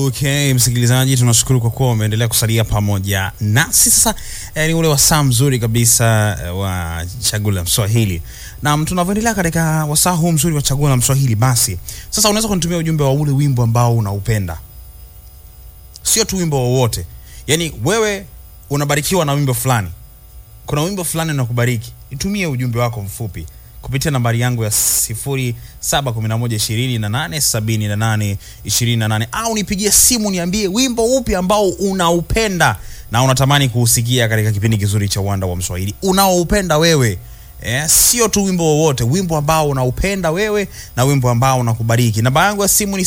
Okay, msikilizaji, tunashukuru kwa kuwa umeendelea kusalia pamoja nasi. Sasa eh, ni ule wasaa mzuri kabisa eh, wa chaguo la Mswahili, na tunavyoendelea katika wasaa huu mzuri wa chaguo la Mswahili, basi sasa unaweza kunitumia ujumbe wa ule wimbo ambao unaupenda, sio tu wimbo wowote. Yani wewe unabarikiwa na wimbo fulani, kuna wimbo fulani unakubariki, nitumie ujumbe wako mfupi kupitia nambari yangu ya 0711287828 au nipigie simu niambie wimbo upi ambao unaupenda na unatamani kuusikia katika kipindi kizuri cha Uwanda wa Mswahili unaoupenda wewe. Eh, sio tu wimbo wowote, wimbo ambao unaupenda wewe na wimbo ambao unakubariki. Namba yangu ya simu ni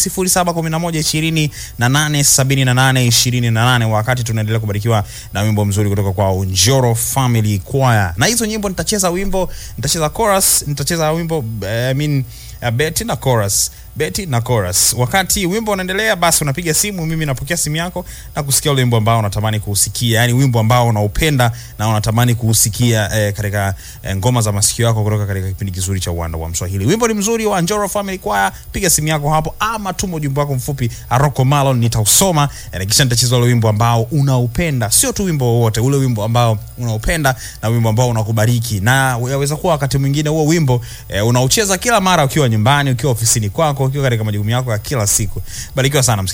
0711287828 wakati tunaendelea kubarikiwa na wimbo mzuri kutoka kwa Njoro Family Choir. Na hizo nyimbo nitacheza wimbo, nitacheza chorus, nitacheza wimbo I mean uh, beti na chorus beti na chorus. Wakati wimbo unaendelea, basi unapiga simu, mimi napokea simu yako na kusikia ule wimbo ambao unatamani kuusikia, yani wimbo ambao unaupenda na unatamani kuusikia eh, katika eh, ngoma za masikio yako kutoka katika kipindi kizuri cha Uwanda wa Mswahili. Wimbo ni mzuri wa Njoro Family Choir, piga simu yako hapo ama tuma ujumbe wako mfupi Aroko Malon, nitausoma eh, kisha nitacheza ule wimbo ambao unaupenda, sio tu wimbo wowote, ule wimbo ambao unaupenda na wimbo ambao unakubariki, na yaweza kuwa wakati mwingine huo wimbo eh, unaucheza kila mara ukiwa nyumbani, ukiwa ofisini kwako, ukiwa katika majukumu yako ya kila siku. Barikiwa sana msikilizaji.